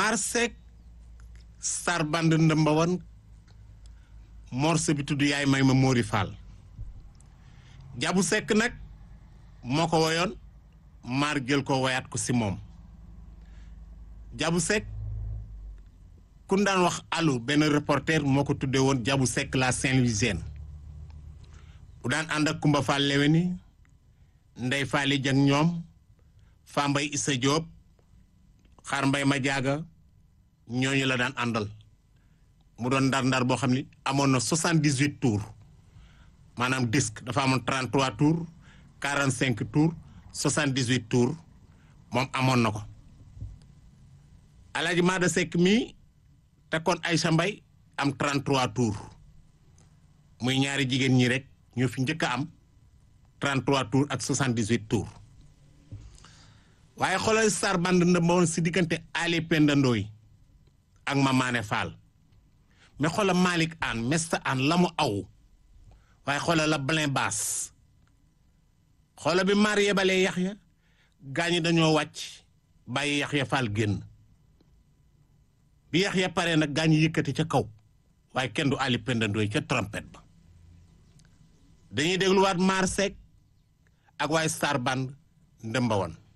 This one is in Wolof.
maar seek star band ndëmbawan morceau bi tudd yaay may ma Mori Fall jabu sekk nag moo ko woyoon maar jël ko woyaat ko si moom jabu sekk kun daan wax allo benn reporter moo ko tuddee woon jabu sekk la Saint-Louisienne bu daan ànd ak Kumba Fall Leweni Ndey Faali Jang ñoom Fambay Issa Diop xaar mbay ma jaaga ñooñu la daan àndal mu doon ndar-ndar boo xam ni amoon na soixante-dix-huit tours maanaam disque dafa amoon trente-trois tours quarante-cinq tours soixante-dix-huit tours moom amoon na ko Alaaji Maada Seck mii te kon Aïcha Mbay am trente-trois tours muy ñaari jigéen ñi rek ñoo fi njëkk a am trente-trois tours ak soixante-dix-huit tours waaye xoolal star band ndëmba woon si diggante Ali Penda Ndoy ak Mamaane Fall mais xoolal Malick Anne Mesta Anne la mu aw waaye xoolal la Blin Bass xoolal bi maar yebalee Yaxya gaañi dañoo wàcc bàyyi Yaxya Fall génn bi Yaxya pare nag gaañi yëkkati ca kaw waaye kenn du Ali Penda Ndoy ca trompette ba dañuy dégluwaat maar Seck ak waaye star band ndëmba woon